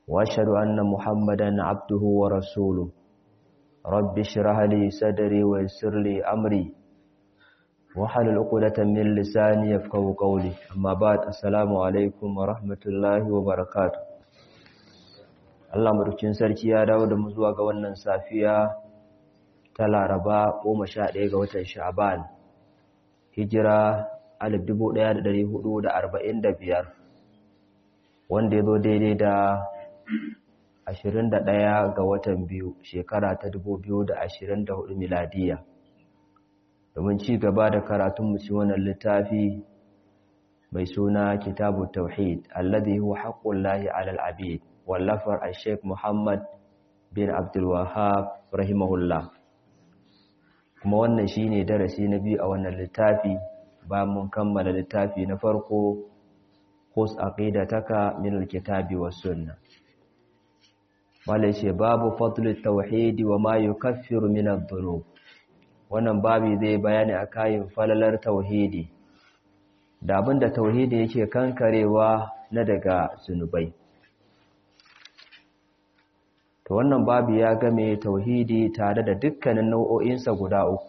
وأشهد أن محمدا عبده ورسوله رب اشرح لي صدري ويسر لي أمري وحلل عقدة من لساني يفقهوا قولي أما بعد السلام عليكم ورحمة الله وبركاته Allah madaukin sarki ya dawo da mu zuwa ga wannan safiya ta Laraba 11 ga watan Sha'ban hijira 1445 wanda ya zo daidai da 21 ga watan biyu shekara ta 2024 miladiya domin ci gaba da karatun mu wannan littafi mai suna kitabu tauhid alladhi huwa haqqullahi 'alal 'abid wallafar al-sheikh Muhammad bin Abdul Wahhab rahimahullah kuma wannan shine darasi na biyu a wannan littafi ba mun kammala littafi na farko khus aqidataka min al-kitabi was sunnah wala ce babu fadl at-tauhid wa ma yukaffiru min adh-dhunub wannan babi zai bayani akan falalar tauhidi da abinda tauhidi yake kankarewa na daga zunubai to wannan babu ya game tauhidi tare da dukkanin nau'o'insa guda uku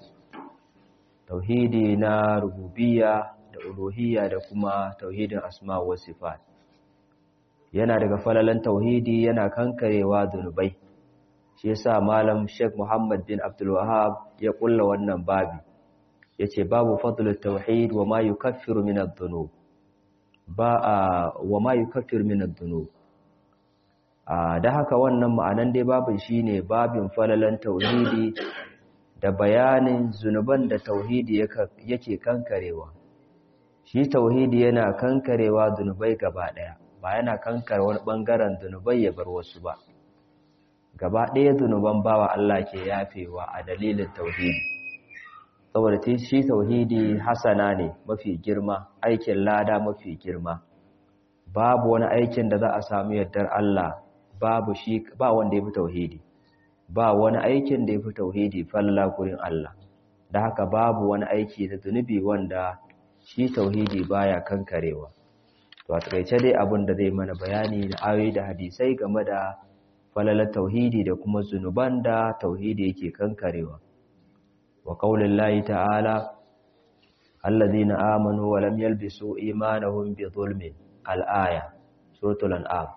tauhidi na rububiyya da uluhiyya da kuma tauhidin asma wa sifat yana daga falalan tauhidi yana kankarewa zunubai shi yasa malam Sheikh Muhammad bin Abdul Wahhab ya kulla wannan babi yace babu fadlut tauhid wa ma yukaffiru min adh-dhunub ba wa ma yukaffiru min adh-dhunub da haka wannan ma'anan dai babin shine babin falalan tauhidi da bayanin zunuban da tauhidi yake kankarewa shi tauhidi yana kankarewa zunubai gaba daya ba yana kankare wani bangaren zunubai ya bar wasu ba gaba daya zunuban bawa Allah ke yafewa a dalilin tauhidi saboda shi tauhidi hasana ne mafi girma aikin lada mafi girma babu wani aikin da za a samu yardar Allah babu shi ba wanda ya fi tauhidi ba wani aikin da ya fi tauhidi falla gurin Allah da haka babu wani aiki da zunubi wanda shi tauhidi baya kankarewa to a takaice dai abin da zai mana bayani da ayoyi da hadisai game da falalar tauhidi da kuma zunuban da tauhidi yake kankarewa wa qaulillahi ta'ala allazina amanu wa lam yalbisu imanahum bi zulmin al-aya suratul an'am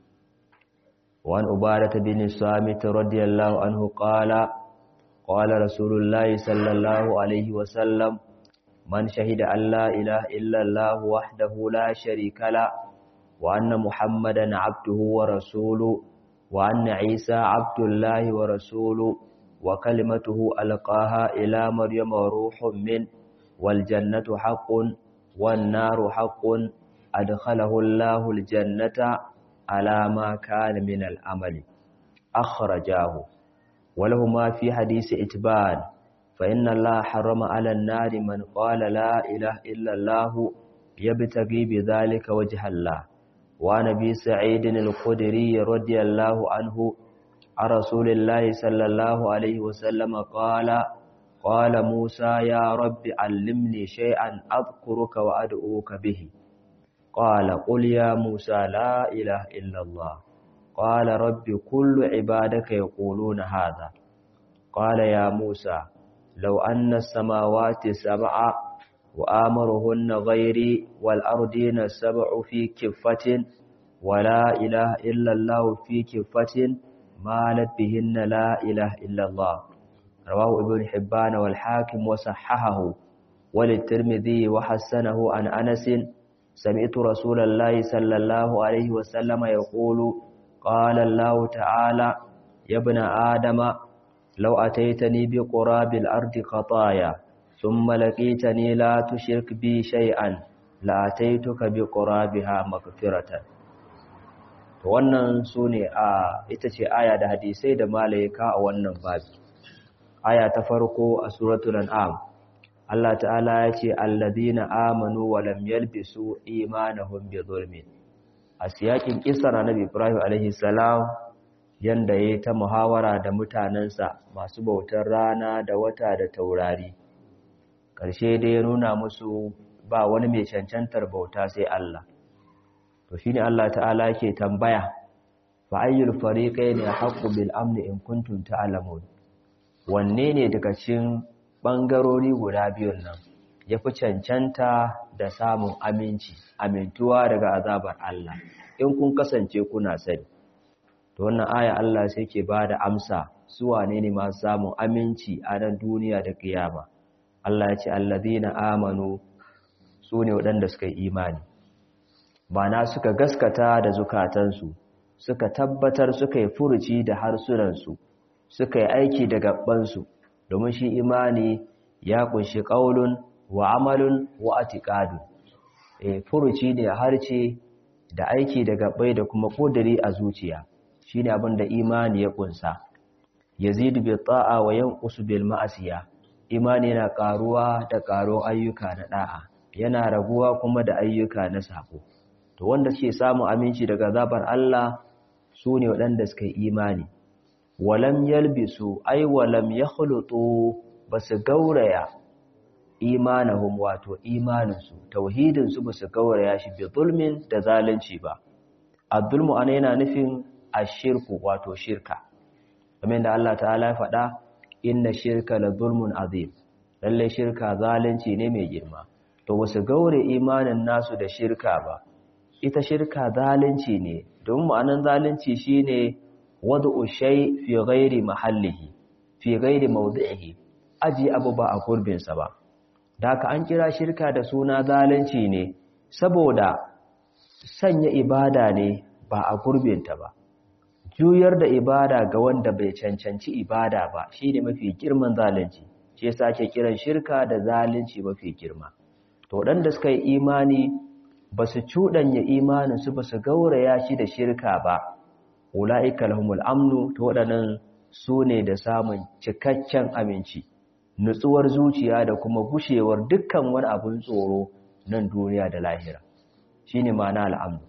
وعن عبادة بن الصامت رضي الله عنه قال قال رسول الله صلى الله عليه وسلم من شهد أن لا إله إلا الله وحده لا شريك له وأن محمدا عبده ورسوله وأن عيسى عبد الله ورسوله وكلمته ألقاها إلى مريم وروح من والجنة حق والنار حق أدخله الله الجنة على ما كان من العمل أخرجاه ولهما في حديث إتبان فإن الله حرم على النار من قال لا إله إلا الله يبتغي بذلك وجه الله ونبي سعيد الخدري رضي الله عنه عن رسول الله صلى الله عليه وسلم قال قال موسى يا رب علمني شيئا أذكرك وأدعوك به قال قل يا موسى لا إله إلا الله قال رب كل عبادك يقولون هذا قال يا موسى لو أن السماوات سبع وآمرهن غيري والأرضين السبع في كفة ولا إله إلا الله في كفة مالت بهن لا إله إلا الله رواه ابن حبان والحاكم وصححه وللترمذي وحسنه عن أنس سمعت رسول الله صلى الله عليه وسلم يقول قال الله تعالى يا ابن آدم لو أتيتني بقراب الأرض خطايا ثم لقيتني لا تشرك بي شيئا لأتيتك بقرابها مغفرة wannan su ne a ita ce aya da hadisai da malaika a wannan babi aya ta farko a suratul an'am Allah ta'ala ya ce alladhina amanu wa lam yalbisu imanahum bi zulmin a siyakin kisar annabi Ibrahim alaihi salam yanda yayi ta muhawara da mutanansa masu bautar rana da wata da taurari karshe dai ya nuna musu ba wani mai cancantar bauta sai Allah to shine Allah ta'ala yake tambaya fa ayyul fariqayn haqqu bil amn in kuntum ta'lamun wanne ne daga cikin bangarori guda biyun nan yafi cancanta da samun aminci amintuwa daga azabar Allah in kun kasance kuna sani to wannan aya Allah sai ke bada amsa su wane ne masu samun aminci a nan duniya da kiyama Allah ya ce allazina amanu su ne waɗanda suka yi imani na suka gaskata da zukatansu suka tabbatar suka yi furuci da harsunansu suka yi aiki da gabansu domin shi imani ya kunshi ƙaulun wa amalun wa atiqadun eh furuci ne harce da aiki da gabbai da kuma ƙudiri a zuciya shine abin da imani ya kunsa yazidu bi ta'a wa yanqusu bil ma'asiya imani yana karuwa da karo ayyuka na da'a yana raguwa kuma da ayyuka na sako to wanda suke samun aminci daga zabar Allah su ne waɗanda suka yi imani walam yalbisu ay walam yakhlutu basu gauraya imanahum wato imaninsu tauhidin su basu gauraya shi bi zulmin da zalunci ba az-zulmu ana yana nufin ashirku wato shirka kamar da Allah ta'ala ya faɗa inna shirka la zulmun azim lalle shirka zalunci ne mai girma to wasu gaure imanin nasu da shirka ba ita shirka zalunci ne don ma'anan zalunci shine wad'u shay fi ghairi mahallihi fi ghairi mawdi'ihi aji abu ba a gurbin sa ba daka an kira shirka da suna zalunci ne saboda sanya ibada ne ba a gurbinta ba juyar da ibada ga wanda bai cancanci ibada ba shine mafi girman zalunci shi yasa ake kiran shirka da zalunci mafi girma to waɗanda suka yi imani ba su cuɗanya imaninsu ba su gauraya shi da shirka ba ula'ika lahumul amnu to waɗannan su ne da samun cikakken aminci nutsuwar zuciya da kuma gushewar dukkan wani abun tsoro nan duniya da lahira shine ma'ana al'amnu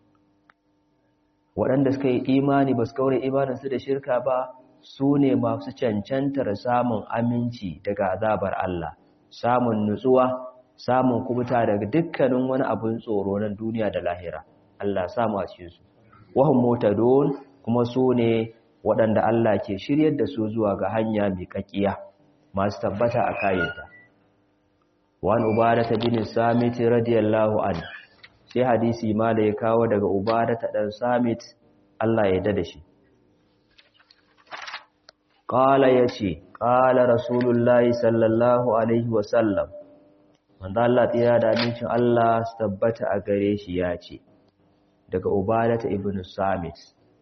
waɗanda suka yi imani ba su gaure imaninsu da shirka ba su ne masu cancantar samun aminci daga azabar Allah samun nutsuwa samun kubuta daga dukkanin wani abin tsoro na duniya da lahira Allah samu a cikin su wahum mutadun kuma su ne waɗanda Allah ke shiryar da su zuwa ga hanya mai kakkiya masu tabbata a kayanta wani ubadata bin samit radiyallahu anhu sai hadisi ma da ya kawo daga ubadata dan samit Allah ya dada shi qala yace qala rasulullahi sallallahu alaihi wasallam wanda Allah tsira da amincin Allah su tabbata a gare shi ya ce daga ubadata ibn samit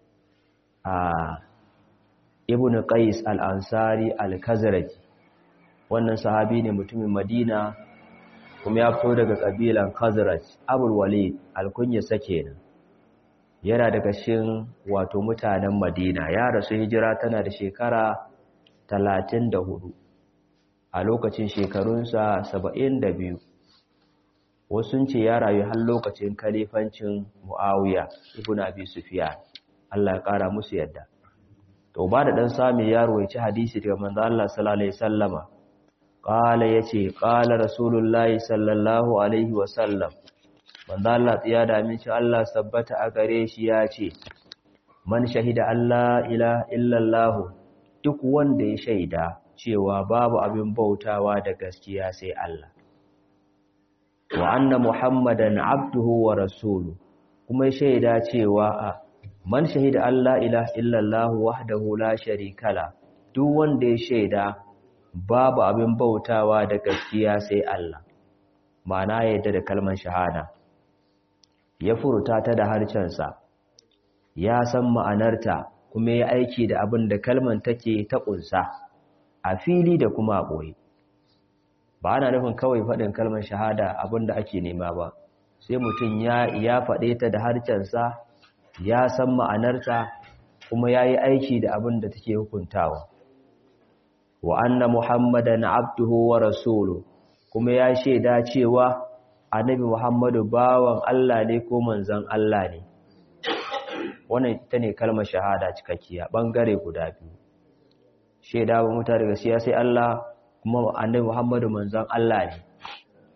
a ibn qais al-ansari al-khazraji wannan sahabi ne mutumin madina kuma ya fito daga kabilan khazraj abul walid al-kunya sakenan yana daga cikin wato mutanen madina ya rasu hijira tana da shekara 34 a lokacin shekarunsa saba'in da biyu wasu ce ya rayu har lokacin kalifancin mu'awiya ibn abi sufyan Allah ya kara musu yadda to ba da dan sami yaro ya ci hadisi daga manzo Allah sallallahu alaihi wasallama qala yace qala rasulullahi sallallahu alaihi wasallam manzo Allah tsiya da aminci Allah sabbata a gare shi ya ce man shahida Allah ilaha illallah duk wanda ya shaida cewa babu abin bautawa da gaskiya sai Allah wa anna muhammadan abduhu wa rasulu kuma shaida cewa man shahida Allah ilaha illallah wahdahu la sharika la duk wanda ya shaida babu abin bautawa da gaskiya sai Allah ma'ana yadda da kalmar shahada ya furta ta da harcensa ya san ma'anarta kuma ya aiki da abin da kalmar take ta kunsa a fili da kuma a ɓoye ba ana nufin kawai faɗin kalmar shahada abinda ake nema ba sai mutum ya ya faɗe ta da harcensa ya san ma'anarta kuma ya yi aiki da abin da take hukuntawa wa anna muhammadan abduhu wa rasulu kuma ya shaida cewa annabi muhammadu bawan Allah ne ko manzon Allah ne wannan ita ne kalmar shahada cikakkiya bangare guda biyu shaida ba mutane daga siyasai Allah kuma annabi Muhammadu manzon Allah ne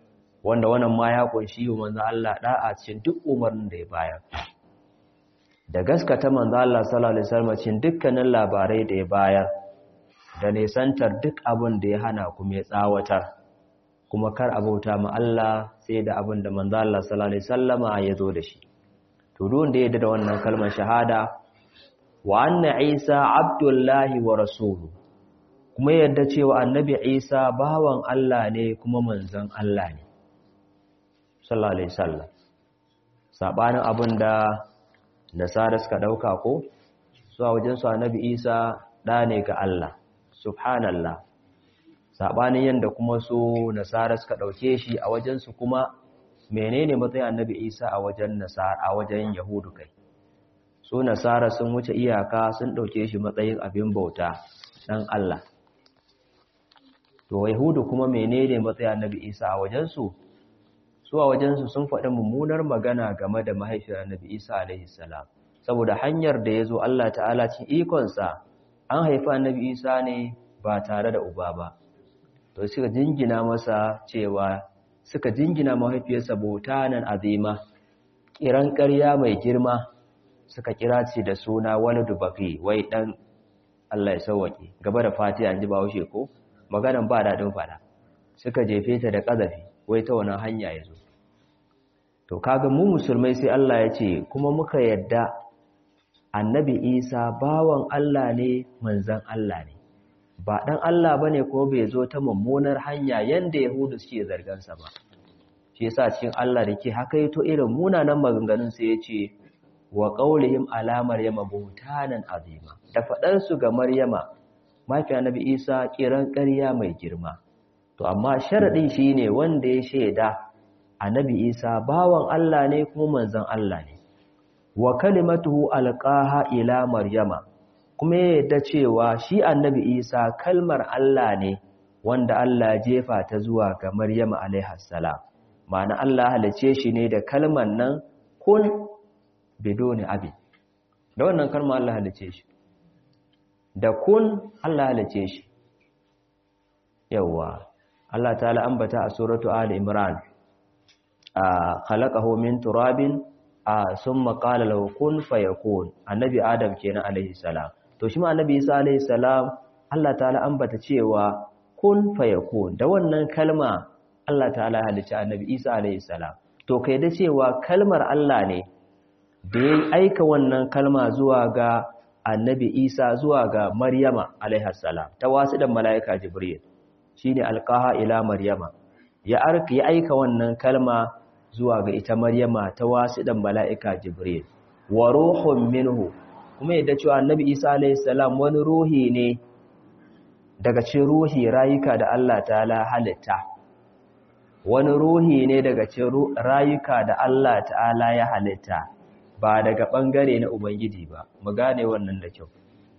wanda wannan ma ya kunshi manzon Allah da'a cikin duk umarnin da ya bayar da gaskata manzo Allah sallallahu alaihi wasallam cikin dukkanin labarai da ya bayar da nisantar duk abin da ya hana kuma ya tsawatar kuma kar abauta ma Allah sai da abin da manzo Allah sallallahu alaihi wasallama ya zo da shi to duk wanda ya yarda da wannan kalmar shahada wa anna Isa abdullahi wa rasuluhu kuma yadda cewa annabi Isa bawan Allah ne kuma manzon Allah ne sallallahu alaihi wasallam sabanin abinda nasara suka dauka ko su a wajen su annabi Isa da ne ga Allah subhanallah sabanin yanda kuma su nasara suka dauke shi a wajen su kuma menene matsayin annabi Isa a wajen nasara a wajen yahudu kai su nasara sun wuce iyaka sun dauke shi matsayin abin bauta dan Allah to yahudu kuma menene matsayin annabi Isa a wajen su su a wajensu sun faɗi mummunar magana game da mahaifiyar annabi isa alaihi salam saboda hanyar da ya zo allah ta'ala cin ikonsa an haifa annabi isa ne ba tare da uba ba to suka jingina masa cewa suka jingina mahaifiyarsa nan azima kiran ƙarya mai girma suka kira ce da suna wani dubafi wai ɗan allah ya sauwaƙe gaba da fatiha an ji ba haushe ko maganan ba daɗin faɗa suka jefe ta da ƙazafi wai ta wani hanya ya zo to kaga mu musulmai sai Allah ya ce kuma muka yadda annabi isa bawan Allah ne manzan Allah ne ba dan Allah bane ko bai zo ta mummunar hanya yanda yahudu suke zargansa ba shi yasa cikin Allah da ke haka yato irin munanan maganganun sai ya ce wa qaulihim ala maryama buhtanan azima da fadar su ga maryama mafi annabi isa kiran ƙarya mai girma to amma sharadin shine wanda ya shaida annabi isa bawan Allah ne kuma manzon Allah ne wa kalimatuhu alqaha ila maryama kuma ya yadda cewa shi annabi isa kalmar Allah ne wanda Allah jefa ta zuwa ga maryama alaiha salam ma'ana Allah halice shi ne da kalmar nan kun bidoni abi da wannan kalmar Allah halice shi da kun Allah halice shi yawa Allah ta'ala ambata a suratu ali imran khalaqahu min turabin summa qala lahu kun fayakun annabi adam kenan alaihi salam to shi ma annabi isa alaihi salam Allah ta'ala ambata cewa kun fayakun da wannan kalma Allah ta'ala halicci annabi isa alaihi salam to kai da cewa kalmar Allah ne da ya aika wannan kalma zuwa ga annabi isa zuwa ga maryama alaihi salam ta wasu da mala'ika jibril shine alqaha ila maryama ya arka ya aika wannan kalma zuwa ga ita Maryama ta wasidan mala'ika Jibril wa ruhun minhu kuma yadda cewa Annabi Isa alayhi salam wani ruhi ne daga cikin ruhi rayuka da Allah ta'ala halitta wani ruhi ne daga cikin rayuka da Allah ta'ala ya halitta ba daga bangare na ubangiji ba mu gane wannan da kyau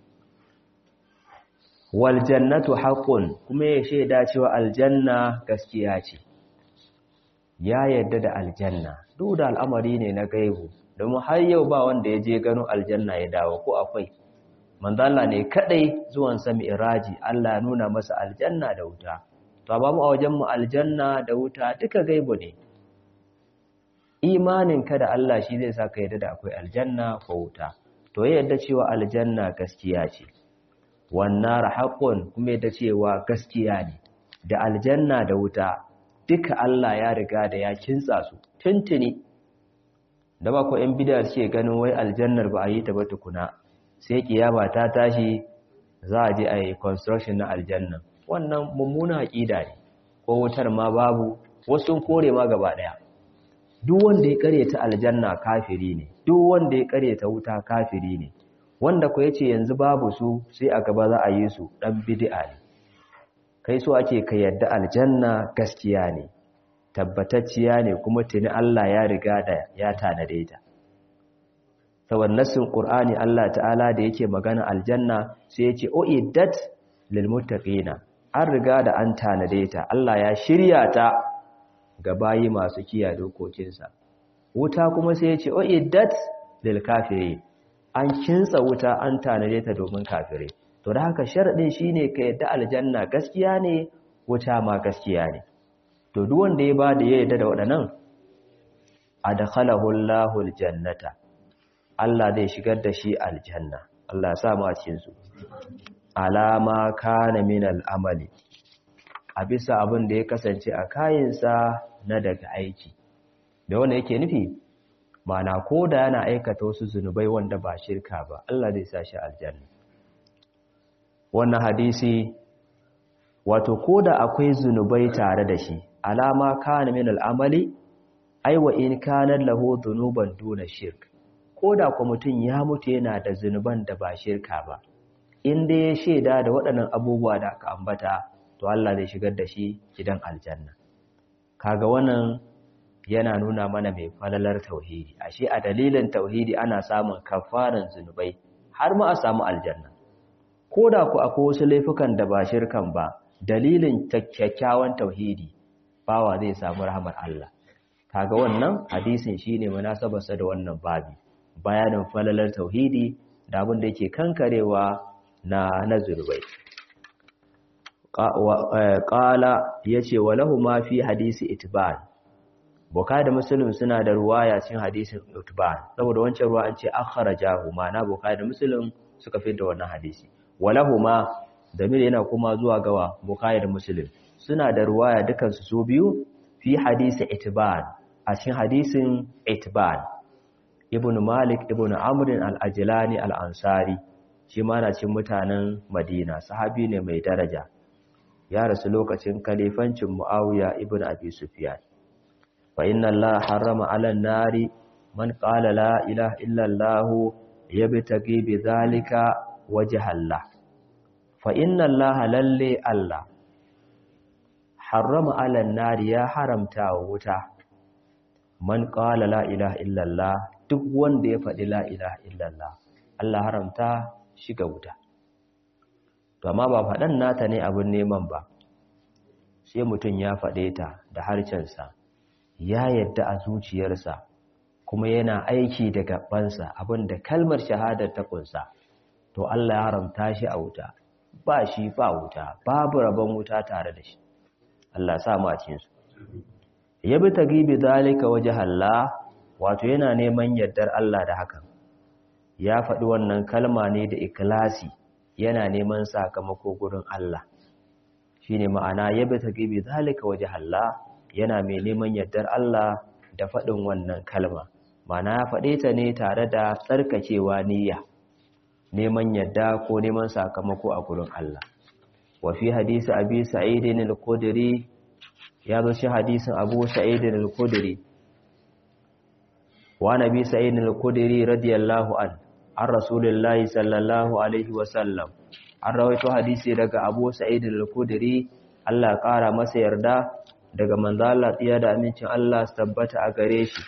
wal jannatu haqqun kuma ya shaida cewa aljanna gaskiya ce ya yarda da aljanna duk da al'amari ne na gaibu domin har yau ba wanda ya je gano aljanna ya dawo ko akwai manzala ne kadai zuwan sa mi'raji Allah ya nuna masa aljanna da wuta to ba mu a wajen mu aljanna da wuta duka gaibu ne imanin ka da Allah shi zai saka yarda da akwai aljanna ko wuta to ya yarda cewa aljanna gaskiya ce wannan haqqun kuma yarda cewa gaskiya ne da aljanna da wuta duka Allah ya riga da ya kintsa su tuntuni da ba ko ‘yan bidiyar ce ganin wai aljannar ba a yi ta ba tukuna sai kiyama ta tashi za a je a yi construction na aljannan wannan mummuna aƙida ne ko wutar ma babu wasu kore ma gaba ɗaya duk wanda ya karyata aljanna kafiri ne duk wanda ya karyata wuta kafiri ne wanda ku yace yanzu babu su sai a gaba za a yi su dan bid'a ne kai so ake ka yadda aljanna gaskiya ne tabbatacciya ne kuma tuni Allah ya riga da ya tanade ta saboda nassin Qur'ani Allah ta'ala da yake magana aljanna sai yace uiddat lil muttaqina an riga da an tanade ta Allah ya shirya ta ga bayi masu kiyaye dokokinsa wuta kuma sai yace uiddat lil kafirin an kintsa wuta an tanade ta domin kafirai to da haka sharadin shine ka yadda aljanna gaskiya ne wuta ma gaskiya ne to duk wanda ya ba da ya yarda da waɗannan adkhalahu Allahu aljannata Allah zai shigar da shi aljanna Allah ya sa mu a cikin su alama kana min al'amali a bisa abin da ya kasance a kayansa na daga aiki da wanda yake nufi mana ko da yana aikata wasu zunubai wanda ba shirka ba Allah zai sa shi aljanna wannan hadisi wato ko da akwai zunubai tare da shi alama kana min al'amali ai wa in kana lahu dhunuban duna shirk ko da kuma mutum ya mutu yana da zunuban da ba shirka ba in dai ya shaida da waɗannan abubuwa da aka ambata to Allah zai shigar da shi gidan aljanna kaga wannan yana nuna mana mai falalar tauhidi ashe a dalilin tauhidi ana samun kafaran zunubai har ma a samu aljanna ko da ku akwai wasu laifukan da ba shirkan ba dalilin kyakkyawan tauhidi bawa zai samu rahmar Allah kaga wannan hadisin shine munasabarsa da wannan babi bayanin falalar tauhidi da abin da yake kankarewa na na zunubai qala yace walahu ma fi hadisi itban Bukhari da Muslim suna da ruwaya cikin hadisin Utban saboda wancan ruwa an ce akhrajahu ma'ana Bukhari da Muslim suka fi da wannan hadisi walahuma damir yana kuma zuwa gawa Bukhari da Muslim suna da ruwaya dukan su su biyu fi hadisi Itban a cikin hadisin Itban Ibn Malik Ibn Amr al-Ajlani al-Ansari shi ma na cikin mutanen Madina sahabi ne mai daraja ya rasu lokacin kalifancin Muawiya ibn Abi Sufyan فإن الله حرم على النار من قال لا إله إلا الله يبتغي بذلك وجه الله فإن الله للي الله حرم على النار يا حرمتا wuta man qala la ilaha illallah duk wanda ya faɗi la ilaha illallah Allah haramta shiga wuta to amma ba faɗan nata ne abin neman ba sai mutum ya faɗe ta da harcensa ya yadda a zuciyarsa kuma yana aiki da gabansa abinda kalmar shahadar ta kunsa to Allah ya haramta shi a wuta ba shi ba wuta babu rabon wuta tare da shi Allah sa mu a cikin su yabi tagibi zalika wajhalla wato yana neman yardar Allah da hakan ya faɗi wannan kalma ne da ikhlasi yana neman sakamako gurin Allah shine ma'ana yabi tagibi zalika wajhalla yana mai neman yardar Allah da faɗin wannan kalma mana ya faɗe ta ne tare da tsarkakewa niyya neman yadda ko neman sakamako a gurin Allah wa fi hadisi abi sa'id al-khudri ya zo shi hadisin abu sa'id al-khudri wa nabi sa'id al-khudri radiyallahu an an rasulullahi sallallahu alaihi wa sallam an rawaito hadisi daga abu sa'id al-khudri Allah ya kara masa yarda daga manzo Allah tsiya da amincin Allah su tabbata a gare shi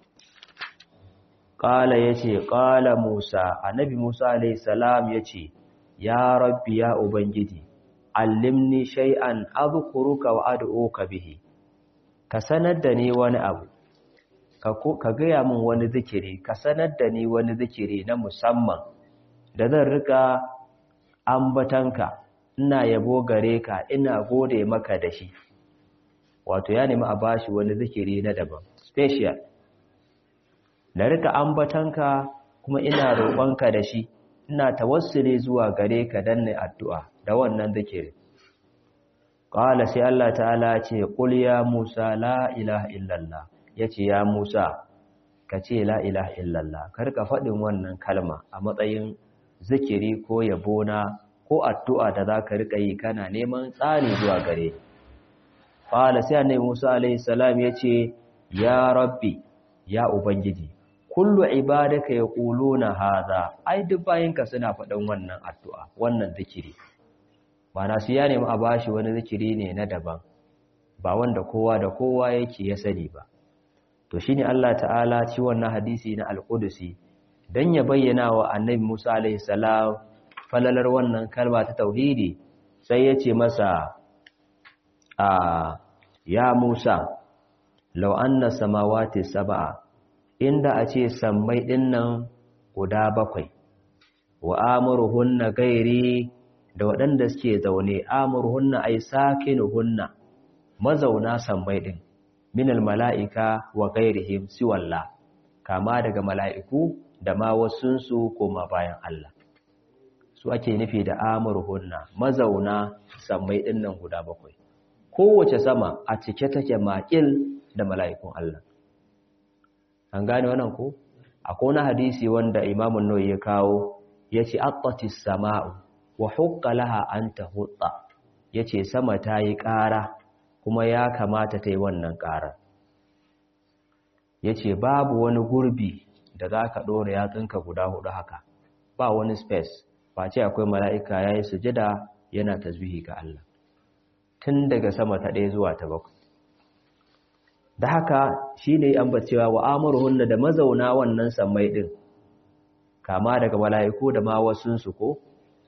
qala yace qala Musa annabi Musa alayhi salam yace ya rabbi ya ubangiji allimni shay'an adhkuruka wa ad'uka bihi ka sanar da ni wani abu ka gaya min wani zikiri ka sanar da ni wani zikiri na musamman da zan rika ambatanka ina yabo gare ka ina gode maka da shi wato ya nemi a bashi wani zikiri na daban special na rika ambatanka kuma ina roƙonka da shi ina tawassuli zuwa gare ka dan ne addu'a da wannan zikiri qala sai Allah ta'ala ce qul ya Musa la ilaha illallah yace ya Musa ka ce la ilaha illallah kar ka faɗin wannan kalma a matsayin zikiri ko yabona ko addu'a da zaka rika yi kana neman tsari zuwa gare ni Ƙala sai annabi Musa alaihi salam ya ce, Ya Rabbi, ya Ubangiji, kullu ibadaka ya na haza, ai duk bayinka suna faɗin wannan addu'a, wannan zikiri. Mana su ya nemi a bashi wani zikiri ne na daban, ba wanda kowa da kowa yake ya sani ba. To shi ne Allah ta'ala ci wannan hadisi na Alƙudusi, don ya bayyana wa annabi Musa alaihi salam falalar wannan kalma ta tauhidi, sai ya ce masa, a ya Musa law anna samawati sab'a inda a ce sammai dinnan guda bakwai wa amuruhunna gairi da waɗanda suke zaune amuruhunna ay sakinuhunna mazauna sammai din minal mala'ika wa gairihim siwalla kama daga mala'iku da ma wasunsu koma bayan Allah su ake nufi da amurhunna mazauna sammai dinnan guda bakwai kowace sama a cike take makil da mala'ikun Allah an gane wannan ko akwai wani hadisi wanda Imam an-Nawawi ya kawo yace aqatis sama'u wa hukka laha an tahutta yace sama ta yi ƙara kuma ya kamata ta yi wannan ƙara yace babu wani gurbi da zaka dora yatsunka guda hudu haka ba wani space face akwai mala'ika yayi sujada yana tasbihi ga Allah tun daga sama ta ɗaya zuwa ta bakwai da haka shine ambacewa wa amuruhunna da mazauna wannan sammai din kama daga mala'iku da ma wasunsu ko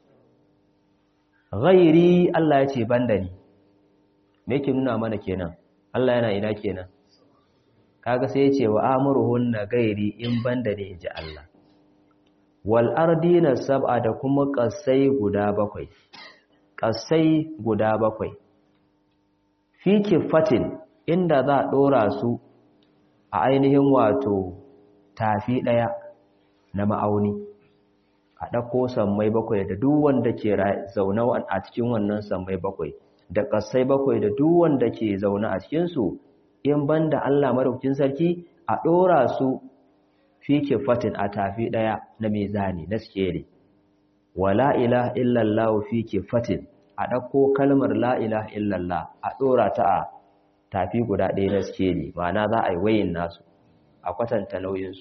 ghairi Allah ya ce banda ni me yake nuna mana kenan Allah yana ina kenan kaga sai ya ce wa amuruhunna gairi in banda ne inji Allah wal ardina sab'a da kuma kasai guda bakwai kasai guda bakwai fi kifatin inda za a dora su a ainihin wato tafi daya na ma'auni a ɗauko sammai bakwai da duk wanda ke zaune a cikin wannan sammai bakwai da ƙasai bakwai da duk wanda ke zaune a cikinsu in banda Allah madaukakin sarki a ɗora su fi kifatin a tafi ɗaya na mizani na skeli wa la ilaha illallah fi kifatin a ɗauko kalmar la ilaha illallah a ɗora ta a tafi guda ɗaya na skeli ma'ana za a yi wayin nasu a kwatanta nauyinsu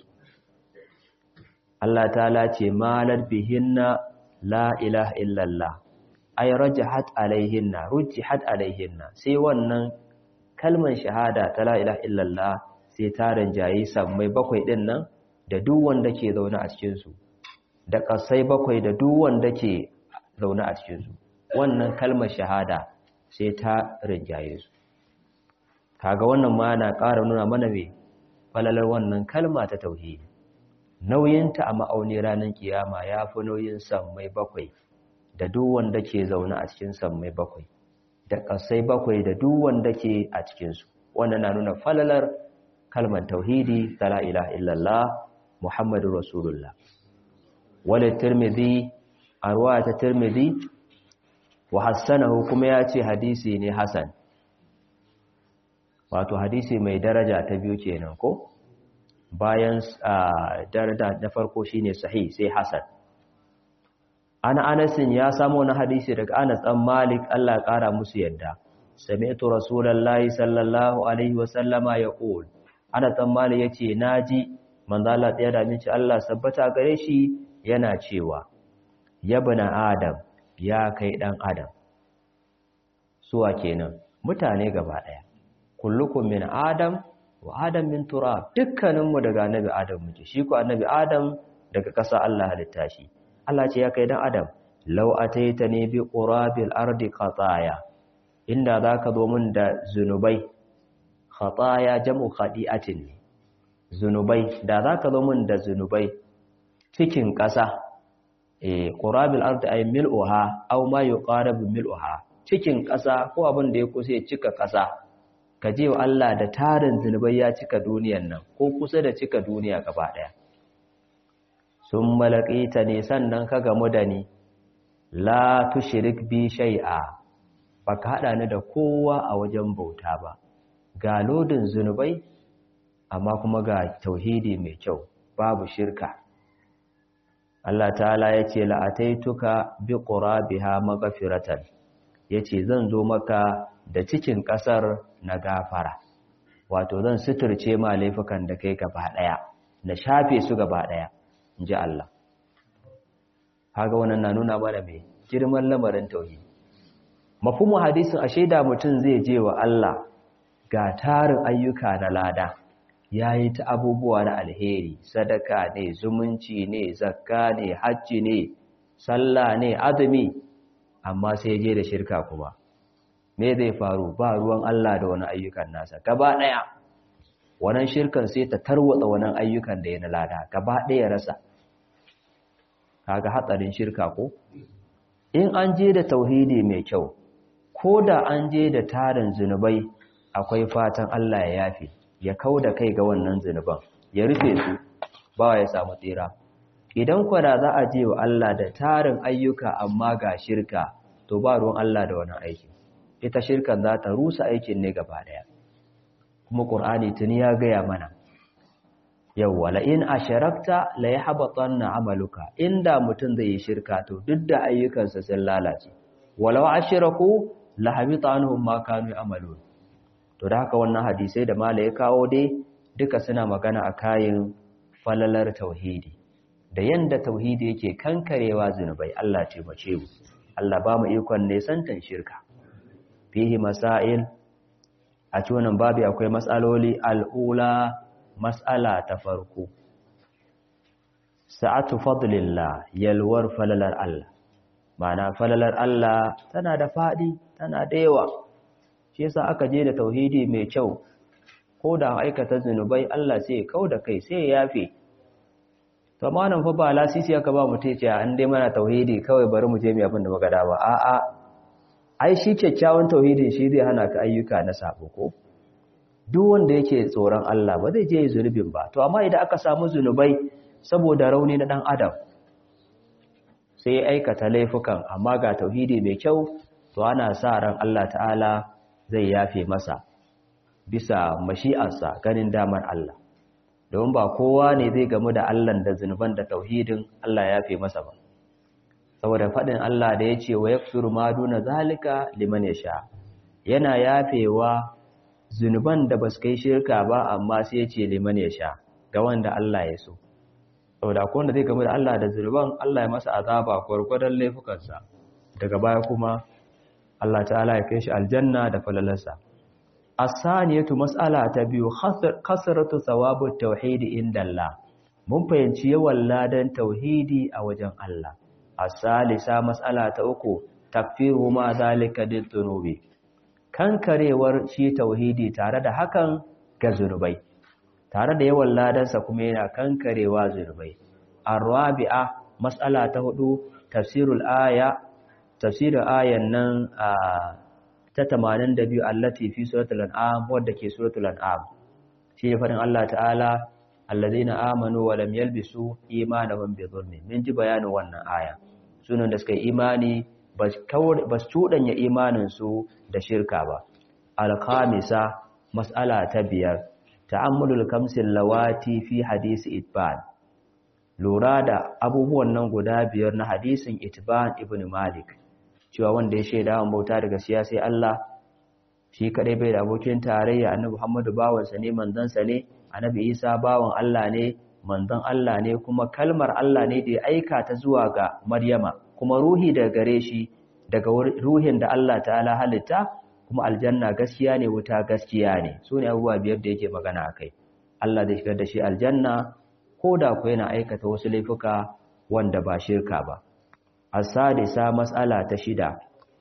Allah ta ce malar bihinna la ilaha illallah ay rajahat alaihinna rujihat alaihinna sai wannan kalman shahada ta la ilaha illallah sai ta ranjayi sammai bakwai din nan da duk wanda ke zaune a cikin su da kasai bakwai da duk wanda ke zaune a cikin su wannan kalmar shahada sai ta ranjaye su kaga wannan ma na ƙara nuna mana me falalar wannan kalma ta tauhidi nauyinta a ma'auni ranar kiyama ya fi nauyin sammai bakwai da duk wanda ke zaune a cikin sammai bakwai da ƙasai bakwai da duk wanda ke a cikinsu wannan na nuna falalar kalmar tauhidi ta la ilaha illallah muhammadu rasulullah wale tirmidhi a ruwa ta tirmidhi wa hassanahu kuma ya ce hadisi ne hasan wato hadisi mai daraja ta biyu kenan ko bayan daraja na farko shine sahih sai hasan ana anasin ya samu na hadisi daga Anas dan Malik Allah kara musu yadda sami'tu rasulullahi sallallahu alaihi wasallama yaqul Anas dan Malik yace naji manzo Allah ya da minci Allah sabbata gare shi yana cewa yabna adam ya kai dan adam suwa kenan mutane gaba daya kullukum min adam wa adam min turab dukkaninmu daga annabi adam muke shi ko annabi adam daga ƙasa Allah halitta shi Allah ce ya kai dan adam law ataitani bi qurabil ardi khataya inda zaka zo min da zunubai khataya jam'u khadi'atin ne zunubai da zaka zo min da zunubai cikin ƙasa eh qurabil ardi ay mil'uha aw ma yuqarabu mil'uha cikin ƙasa ko abin da ya kusa ya cika ƙasa ka je wa Allah da tarin zunubai ya cika duniyan nan ko kusa da cika duniya gaba ɗaya sun malaƙita ne sannan ka gamu da ni la tushrik bi shay'a baka haɗa ni da kowa a wajen bauta ba ga lodin zunubai amma kuma ga tauhidi mai kyau babu shirka Allah ta'ala ya ce la'ataituka bi qurabiha maghfiratan yace zan zo maka da cikin ƙasar na gafara wato zan suturce ma laifukan da kai gaba ɗaya na shafe su gaba ɗaya in ji Allah haga wannan na nuna mana mai girman lamarin tauhidi mafhumin hadisin a shaida mutum zai je wa Allah ga tarin ayyuka na lada yayi ta abubuwa na alheri sadaka ne zumunci ne zakka ne hajji ne sallah ne azumi amma sai je da shirka kuma me zai faru ba ruwan Allah da wani ayyukan nasa gaba ɗaya wannan shirkan sai ta tarwatsa wannan ayyukan da ya na lada gaba ɗaya rasa kaga hatsarin shirka ko in an je da tauhidi mai kyau ko da an je da tarin zunubai akwai fatan Allah ya yafe ya kau da kai ga wannan zunuban ya rufe su bawa ya samu tsira idan kwada za a je wa Allah da tarin ayyuka amma ga shirka to ba ruwan Allah da wani aiki ita shirkan za ta rusa aikin ne gaba daya kuma Qur'ani tuni ya gaya mana yawwa la in asharakta la yahbatanna amaluka inda mutum zai yi shirka to duk da ayyukansa sun lalace walau ashraku la habita anhum ma kanu amalun to da haka wannan hadisai da mala ya kawo dai duka suna magana a kayan falalar tauhidi da yanda tauhidi yake kankarewa zunubai Allah taimake mu Allah ba mu ikon nesantan shirka fihi masail a cikin wannan babu akwai mas'aloli al'ula mas'ala ta farko sa'atu fadlillah yalwar falalar Allah ma'ana falalar Allah tana da fadi tana da yawa shi yasa aka je da tauhidi mai kyau ko da aikata zunubai Allah sai kau da kai sai ya yafe to malam fa ba lasisi aka ba mu tace an dai mana tauhidi kawai bari mu je mu abin da muka da ba a'a ai shi kyakkyawan tauhidin shi zai hana ka ayyuka na sabo ko duk wanda yake tsoron Allah ba zai je zunubin ba to amma idan aka samu zunubai saboda rauni na dan adam sai aikata laifukan amma ga tauhidi mai kyau to ana sa ran Allah ta'ala zai yafe masa bisa mashi'arsa ganin damar Allah don ba kowa ne zai gamu da Allah da zunuban da tauhidin Allah ya yafe masa ba saboda faɗin Allah da ya ce wa yaksuru ma duna zalika liman yasha yana yafewa zunuban da basu kai shirka ba amma sai ya ce liman yasha ga wanda Allah ya so saboda ko wanda zai gamu da Allah da zunuban Allah ya masa azaba gwargwadon laifukansa daga baya kuma Allah ta'ala ya kai shi aljanna da falalarsa as-saniyatu mas'ala ta biyu kasratu thawabut tauhid inda Allah mun fahimci yawan ladan tauhidi a wajen Allah as-salisa mas'ala ta uku takfiru ma zalika dhunubi kankarewar shi tauhidi tare da hakan ga zunubai tare da yawan ladansa kuma yana kankarewa zunubai ar-rabi'a mas'ala ta hudu tafsirul aya tafsirin ayan nan ta 82 allati fi suratul an'am wadda ke suratul an'am shi ne fadin Allah ta'ala allazina amanu wa lam yalbisu imanahum bi dhulmin min ji bayanin wannan aya sunan da suka yi imani ba su cuɗanya imanin su da shirka ba al-khamisa mas'ala ta biyar ta'ammulul kamsil lawati fi hadisi itban lura da abubuwan nan guda biyar na hadisin itban ibn malik cewa wanda ya shaida wa bauta daga siyasai Allah shi kadai bai da abokin tarayya annabi Muhammadu bawansa ne manzansa ne annabi Isa bawan Allah ne manzon Allah ne kuma kalmar Allah ne da ya aika ta zuwa ga Maryama kuma ruhi daga gare shi daga ruhin da Allah ta'ala halitta kuma aljanna gaskiya ne wuta gaskiya ne su ne abubuwa biyar da yake magana akai Allah zai shigar da shi aljanna ko da ku yana aikata wasu laifuka wanda ba shirka ba asadisa mas'ala ta shida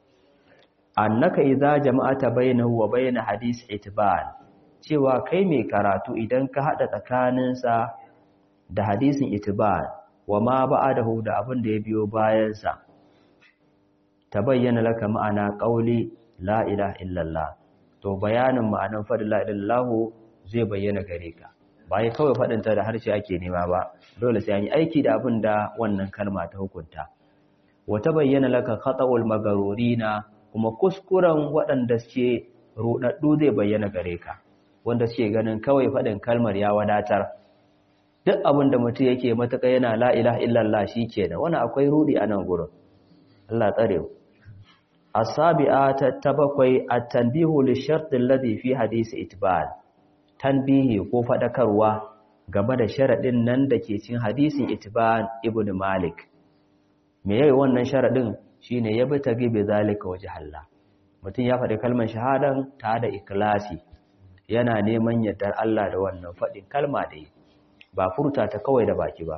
annaka idza jama'ata bainahu wa bain hadis itban cewa kai mai karatu idan ka hada tsakaninsa da hadisin itban wa ma ba'adahu da abin da ya biyo bayan sa tabayyana laka ma'ana qauli la ilaha illallah to bayanin ma'anan fadin la ilaha zai bayyana gare ka ba ya kawai fadinta da harshe ake nema ba dole sai an yi aiki da abin da wannan kalma ta hukunta wata bayyana laka khata'ul magarurina kuma kuskuren waɗanda suke rudaddu zai bayyana gare ka wanda suke ganin kawai faɗin kalmar ya wadatar duk abin da mutum yake matuƙa yana la ilaha illallah shikenan wani akwai rudi a nan gurin Allah tsare mu asabi'a ta bakwai at-tanbihu li-shart alladhi fi hadisi itbal tanbihi ko fadakarwa game da sharadin nan da ke cikin hadisin itban ibn malik me yayi wannan sharadin shine ya bi tagi bi zalika waje Allah mutum ya faɗi kalmar shahadan ta da ikhlasi yana neman yardar Allah da wannan faɗin kalma da yi ba furta ta kawai da baki ba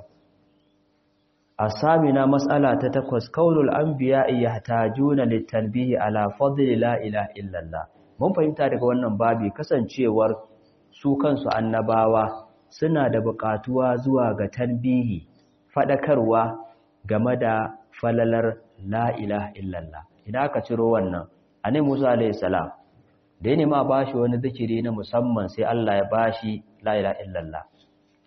asamina mas'ala ta takwas kaulul anbiya yahtajuna litanbihi ala fadli la ilaha illallah mun fahimta daga wannan babi kasancewar su kansu annabawa suna da buƙatuwa zuwa ga tanbihi fadakarwa game da falalar la ilaha illallah idan aka ciro wannan annabi Musa alayhi salam da yana ma bashi wani zikiri na musamman sai Allah ya bashi la ilaha illallah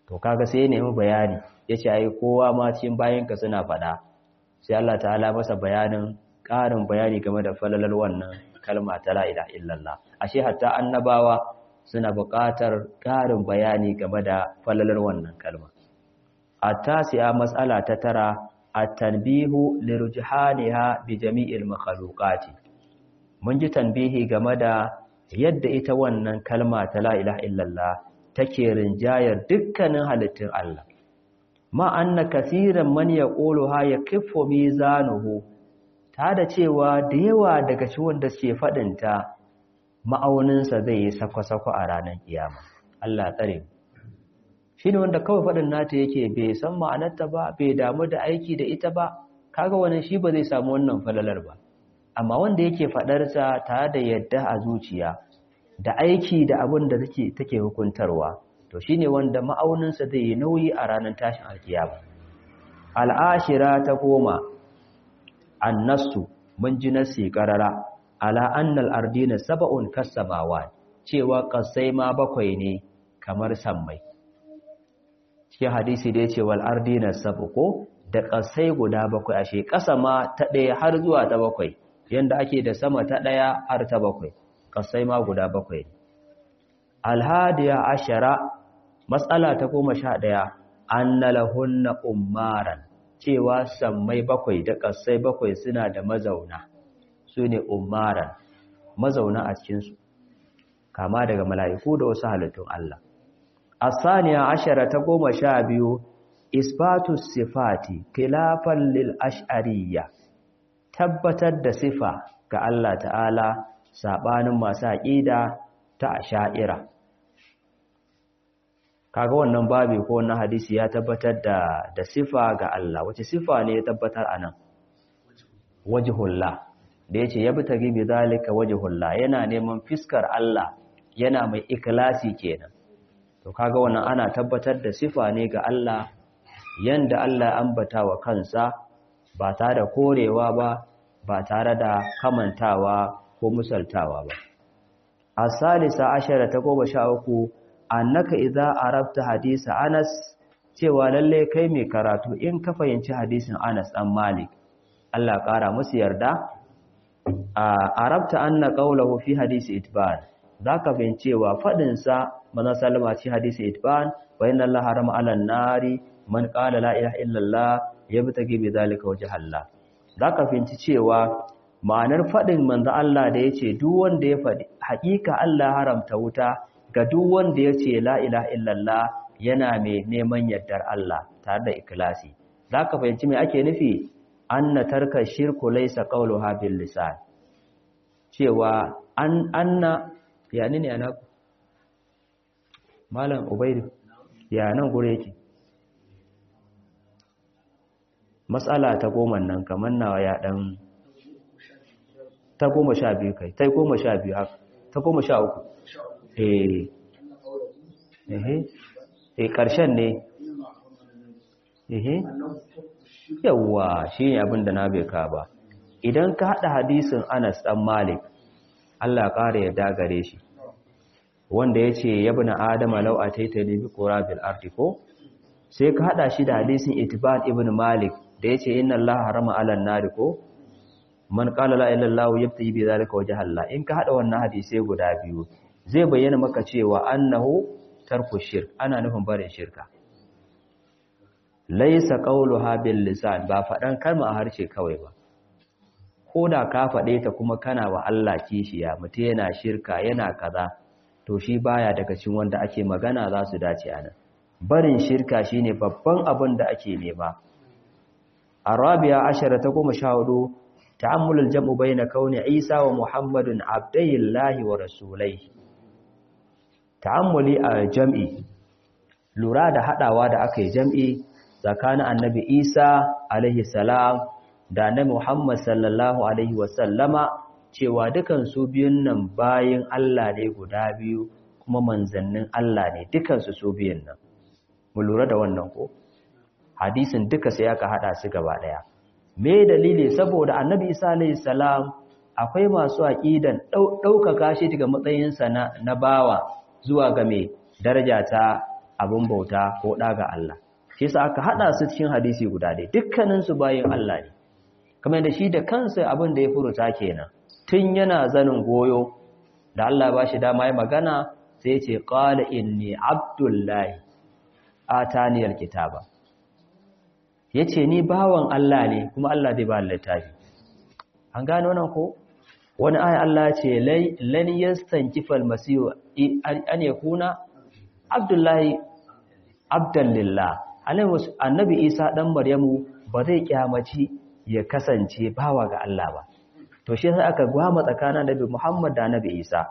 to kaga sai ya nemi bayani ya ce ai kowa ma cikin bayanka suna faɗa sai Allah ta'ala masa bayanin ƙarin bayani game da falalar wannan kalma ta la ilaha illallah ashe hatta annabawa suna buƙatar ƙarin bayani game da falalar wannan kalma at-tasi'a mas'ala ta tara at-tanbihu lirujhaniha bi jami'il makhluqati mun ji tanbihi game da yadda ita wannan kalma ta la ilaha illallah take rinjayar dukkanin halittun Allah ma anna kaseeran man yaquluha yakiffu mizanuhu ta da cewa da yawa daga cikin wanda suke fadin ta ma'aunin sa zai yi sako-sako a ranar kiyama Allah tsare shine wanda kawai fadin nata yake bai san ma'anarta ba bai damu da aiki da ita ba kaga wannan shi ba zai samu wannan falalar ba amma wanda yake faɗarsa tare da yadda a zuciya da aiki da abin da take take hukuntarwa to shine wanda ma'auninsa zai yi nauyi a ranar tashin alkiyama al'ashira ta goma annasu mun ji nasi qarara ala annal ardina sab'un kasamawa cewa kasai ma bakwai ne kamar sammai cikin hadisi da yace wal ardina sab'u da kasai guda bakwai ashe kasa ma ta ɗaya har zuwa ta bakwai yanda ake da sama ta ɗaya har ta bakwai kasai ma guda bakwai alhadiya ashara matsala ta goma sha ɗaya an lahunna umaran cewa sammai bakwai da kasai bakwai suna da mazauna su ne umaran mazauna a cikinsu kama daga mala'iku da wasu halittun Allah asaniya ashara ta goma sha biyu isbatus sifati khilafan lil ash'ariyya tabbatar da sifa ga Allah ta'ala saɓanin masu aƙida ta asha'ira kaga wannan babi ko wannan hadisi ya tabbatar da da sifa ga Allah wace sifa ne ya tabbatar anan wajhullah da yace yabtagi bi zalika wajhullah yana neman fiskar Allah yana mai ikhlasi kenan to kaga wannan ana tabbatar da sifa ne ga Allah yanda Allah ambata wa kansa ba tare da korewa ba ba tare da kamantawa ko musaltawa ba asalisa ashara ta goma sha uku annaka idza arabta hadisa Anas cewa lalle kai mai karatu in ka fahimci hadisin Anas dan Malik Allah kara musu yarda arabta anna qawluhu fi hadisi itban zaka fahimcewa fadin sa manzon sallama ci hadisi itban wa inna Allah harama 'alan nari man qala la ilaha illallah yabtagi bi zalika wajha Allah zaka fahimci cewa ma'anar faɗin manzo Allah da yace duk wanda ya faɗi haƙiƙa Allah haramta wuta ga duk wanda yace la ilaha illallah yana mai neman yardar Allah tare da ikhlasi zaka fahimci me ake nufi anna tarka shirku laysa qawluha bil lisan cewa an anna yani ne ana malam ubaidu ya nan gure yake matsala ta goma nan kamar nawa ya dan ta goma sha biyu kai ta goma sha biyu haka ta goma sha uku eh eh ƙarshen ne eh yawwa shi ne abin da na bai ka ba idan ka haɗa hadisin anas ɗan malik allah ƙara ya dagare shi wanda ya ce ya bi na adama lau a taita ne bi kora bil artiko sai ka haɗa shi da hadisin itiban ibn malik da ya ce inna allah harama alan nari ko man qala la ilaha illallah yabtaji bi zalika wajha Allah in ka hada wannan hadisi guda biyu zai bayyana maka cewa annahu tarku shirk ana nufin barin shirka laysa qawluha bil lisan ba fadan kalma a harshe kawai ba koda ka fade ta kuma kana wa Allah kishiya mutum yana shirka yana kaza to shi baya daga cikin wanda ake magana za su dace anan barin shirka shine babban abin da ake nema arabiya ashara ta goma sha hudu ta'ammul al-jam'u bayna kauni Isa wa Muhammadun abdayillahi wa rasulaihi ta'ammuli a jam'i lura da hadawa da aka yi jam'i tsakanin annabi Isa alaihi salam da annabi Muhammad sallallahu alaihi wa sallama cewa dukan su biyun nan bayin Allah ne guda biyu kuma manzannin Allah ne dukan su su biyun nan mu lura da wannan ko hadisin duka sai aka hada su gaba daya me dalili saboda annabi isa alayhi salam akwai masu aqidan daukaka shi daga matsayinsa na na bawa zuwa ga me daraja ta abin bauta ko ɗa ga Allah shi yasa aka haɗa su cikin hadisi guda ɗaya dukkanin su bayin Allah ne kamar da shi da kansa abin da ya furuta kenan tun yana zanin goyo da Allah ba shi dama ya magana sai ce qala inni abdullahi ataniyal kitaba yace ni bawan Allah ne kuma Allah zai ba littafi an gane wannan ko wani aya Allah ce lan yastankifal masihu an yakuna abdullahi abdallillah annabi isa dan maryamu ba zai kyamaci ya kasance bawa ga Allah ba to shi sai aka gwama tsakanin annabi Muhammad da annabi Isa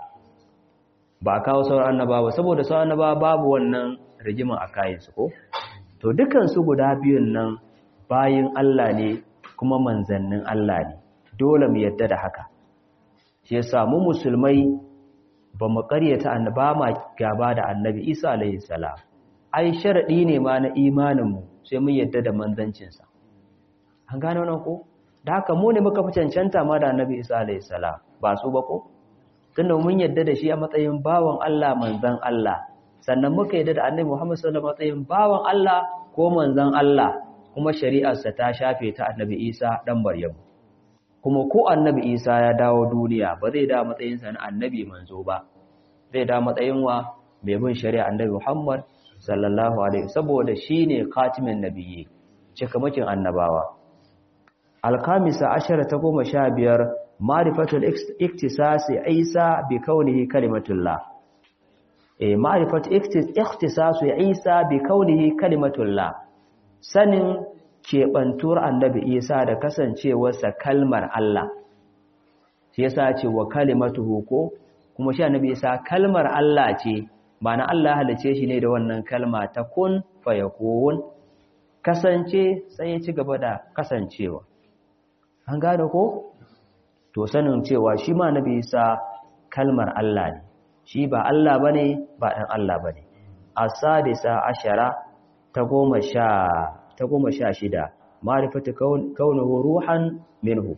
ba kawo sauran annaba ba saboda sauran annaba babu wannan rigimin a kayan su ko to dukan su guda biyun nan bayin Allah ne kuma manzannin Allah ne dole mu yadda da haka shi yasa mu musulmai ba mu ƙaryata annaba ma gaba da annabi Isa alaihi salam ai sharadi ne ma na imanin mu sai mun yadda da manzancin sa an gane wannan ko da haka mu ne muka fi cancanta ma da annabi Isa alaihi salam ba su ba ko tunda mun yadda da shi a matsayin bawan Allah manzan Allah sannan muka yadda da annabi Muhammad sallallahu alaihi wasallam matsayin bawan Allah ko manzan Allah kuma shari'arsa ta shafe ta annabi Isa dan Maryam kuma ko annabi Isa ya dawo duniya ba zai dawo matsayin sa na annabi manzo ba zai dawo matsayin wa mai bin shari'a annabi Muhammad sallallahu alaihi saboda shine khatimin nabiyyi cikamakin annabawa alkamisa ashara ta goma sha biyar ma'rifatul iktisasi isa bi kaunihi kalimatullah eh ma'rifatul iktisasu isa bi kaunihi kalimatullah sanin kebantuwar annabi isa da kasancewarsa kalmar Allah shi yasa ce wa kalimatuhu ko kuma shi annabi isa kalmar Allah ce ma'ana Allah halice shi ne da wannan kalma ta kun fayakun kasance sai ya ci gaba da kasancewa an gane ko to sanin cewa shi ma nabi isa kalmar Allah ne shi ba Allah bane ba dan Allah bane as-sadisa ashara ta goma sha ta goma sha shida ma'rifatu kaunuhu ruhan minhu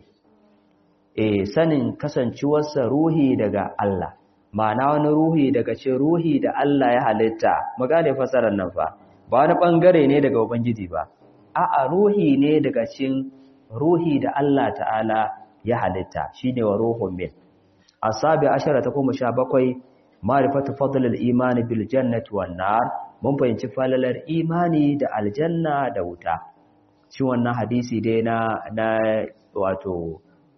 eh sanin kasancewarsa ruhi daga Allah ma'ana wani ruhi daga ce ruhi da Allah ya halitta magane fasarar nan fa ba wani bangare ne daga ubangiji ba a'a ruhi ne daga cikin ruhi da Allah ta'ala ya halitta shine wa ruhun min asabi ashara ta kuma sha bakwai ma'rifatu fadlil imani bil jannati wan nar mun fahimci falalar imani da aljanna da wuta shi wannan hadisi dai na na wato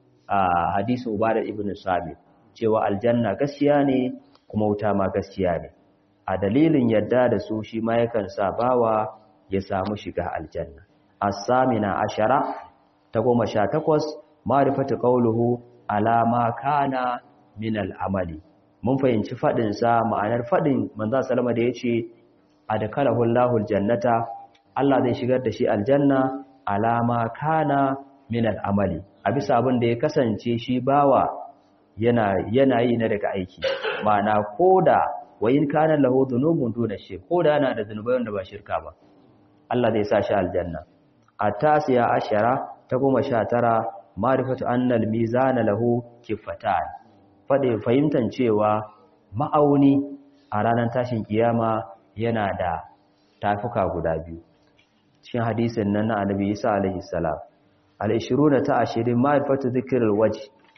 hadisi ubada ibn sabit cewa aljanna gaskiya ne kuma wuta ma gaskiya ne a dalilin yadda da su shi ma yakan sa bawa ya samu shiga aljanna as-samina ashara ta goma sha takwas ma'rifatu qawluhu alama kana min al'amali mun fahimci fadin sa ma'anar fadin manzo sallama da yace adkalahu Allahu aljannata Allah zai shigar da shi aljanna alama kana min al'amali a bisa abin da ya kasance shi bawa yana yana yi na daga aiki ma'ana koda wayin kana lahu dhunubun duna shi koda yana da zunubai wanda ba shirka ba Allah zai sa shi aljanna atasiya ashara ta goma sha tara marifatu annal mizana lahu kifatan fade fahimtan cewa ma'auni a ranar tashin kiyama yana da tafuka guda biyu cikin hadisin nan na annabi Isa alaihi salam al-20 ta 20 marifatu dhikrul wajh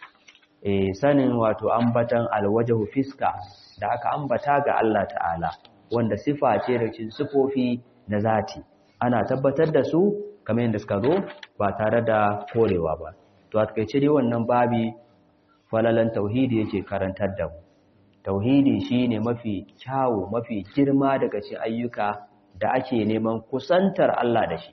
eh sanin wato ambatan alwajhu fiska da aka ambata ga Allah ta'ala wanda sifa ce da cikin sifofi na zati ana tabbatar da su kamar yadda suka zo ba tare da korewa ba to a takaice dai wannan babi falalan tauhidi yake karantar da mu tauhidi shine mafi kyawu mafi girma daga cikin ayyuka da ake neman kusantar Allah da shi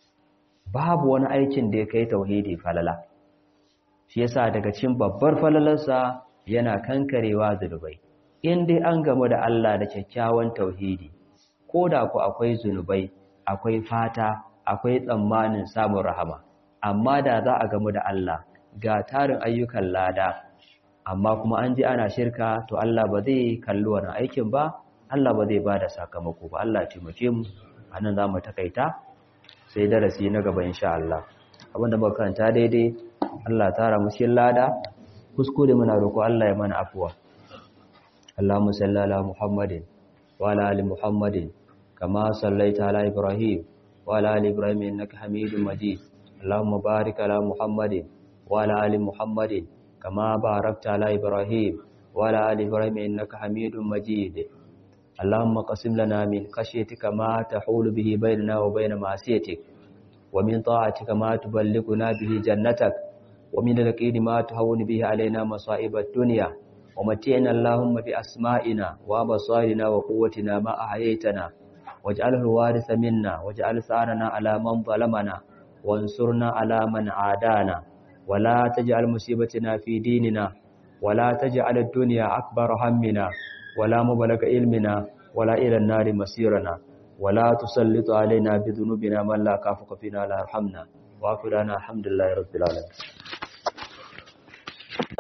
babu wani aikin da ya kai tauhidi falala shi yasa daga cikin babbar falalarsa yana kankarewa zunubai in dai an gamu da Allah da kyakkyawan tauhidi ko da ku akwai zunubai akwai fata akwai tsammanin samun rahama amma da za a gamu da Allah ga tarin ayyukan lada amma kuma an ji ana shirka to Allah ba zai kalli wannan aikin ba Allah ba zai bada sakamako ba Allah ya taimake mu anan za mu takaita sai darasi na gaba insha Allah abinda muka karanta daidai Allah tara mu cikin lada kuskure muna roƙo Allah ya mana afuwa Allahumma salli ala Muhammadin wa ala ali Muhammadin كما صليت على إبراهيم وعلى آل إبراهيم إنك حميد مجيد اللهم بارك على محمد وعلى آل محمد كما باركت على إبراهيم وعلى آل إبراهيم إنك حميد مجيد اللهم قسم لنا من خشيتك ما تحول به بيننا وبين معصيتك ومن طاعتك ما تبلغنا به جنتك ومن اليقين ما تهون به علينا مصائب الدنيا ومتعنا اللهم بأسمائنا وأبصارنا وقوتنا ما أحييتنا واجعله الوارث منا واجعل ثارنا على من ظلمنا وانصرنا على من عادانا ولا تجعل مصيبتنا في ديننا ولا تجعل الدنيا أكبر همنا ولا مبلغ علمنا ولا إلى النار مسيرنا ولا تسلط علينا بذنوبنا من لا كافك فينا لا يرحمنا وافرنا الحمد لله رب العالمين